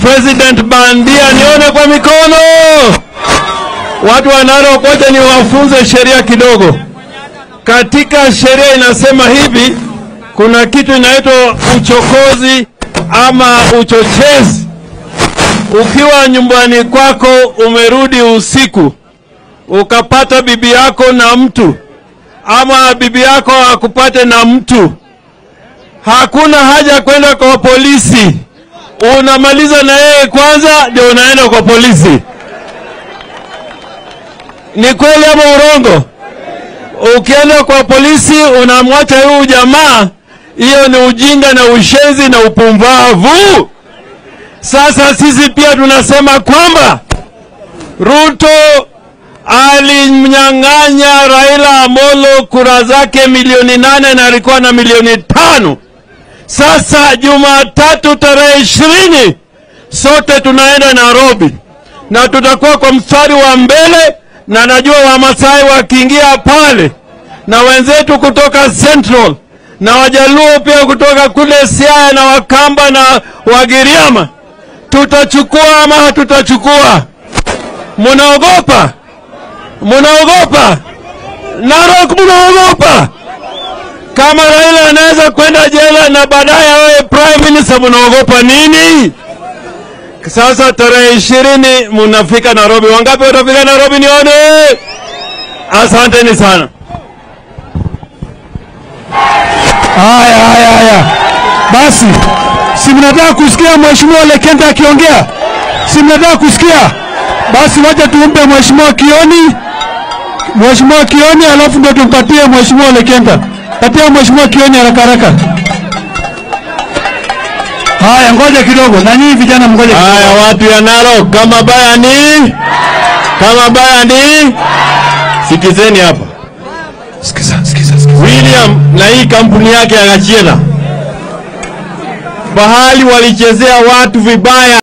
president bandia, nione kwa mikono. Watu wa Narok, ngoja niwafunze sheria kidogo. Katika sheria inasema hivi, kuna kitu inaitwa uchokozi ama uchochezi. Ukiwa nyumbani kwako umerudi usiku, ukapata bibi yako na mtu ama bibi yako akupate na mtu, hakuna haja kwenda kwa polisi. Unamaliza na yeye kwanza, ndio unaenda kwa polisi. Ni kweli ama urongo? Ukienda kwa polisi unamwacha huyu jamaa, hiyo ni ujinga na ushenzi na upumbavu. Sasa sisi pia tunasema kwamba Ruto alimnyang'anya Raila Amolo kura zake milioni nane na alikuwa na milioni tano. Sasa Jumatatu tarehe ishirini sote tunaenda Nairobi na tutakuwa kwa mstari wa mbele, na najua Wamasai wakiingia pale na wenzetu kutoka Central na Wajaluo pia kutoka kule Siaya na Wakamba na Wagiriama, tutachukua ama hatutachukua? Munaogopa? Munaogopa? Narok, munaogopa? Kama Raila anaweza kwenda jela na baadaye awe prime minister, munaogopa nini? Sasa tarehe ishirini munafika Nairobi. Wangapi watafika Nairobi? Nione. Asanteni sana. Haya, haya, haya, basi, si mnataka kusikia mheshimiwa Ole Kenta akiongea? Si mnataka kusikia? Basi wacha tumpe mheshimiwa Kioni, mheshimiwa Kioni, alafu ndio tumpatie mheshimiwa Ole Kenta. Patia mheshimiwa Kioni haraka haraka. Haya, ngoja kidogo, na nyinyi vijana mngoje kidogo. Haya, watu ya Narok, kama baya ni kama baya ni, sikizeni hapa. Sikiza, sikiza, sikiza. William na hii kampuni yake ya Gachiela, bahali walichezea watu vibaya.